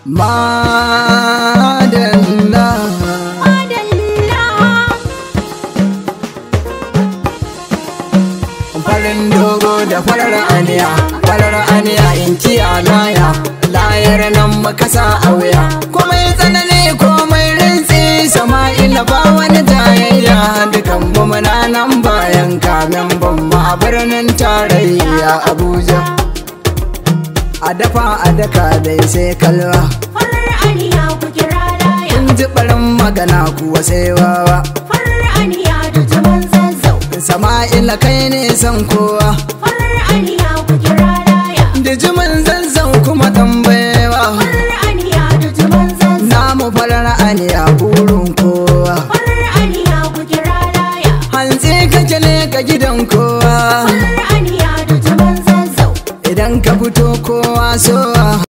Madalla Farin dogo da farar aniya Farar aniya in kiya laya Layar nan makasa a wuya Komai tsanani komai rintsi Sama'ila ba wani tayayya Dukan mu muna nan bayan kamen bamma a birnin tarayya Abuja A dafa a daka dai sai kalwa Farar aniya ku kira laya. In ji barin magana kuwa sai wawa Farar aniya da jaman zazzau. Sama'ila kai ne san kowa Farar aniya ku kira laya. Da jimin zazzau kuma tambayewa Farar aniya da jaman zazzau. Namu farar aniya burin kowa Farar aniya ku kira laya. Hantsi kake ne ka gidan kowa Farar aniya da jaman zazzau. Idan ka fito kowa sowa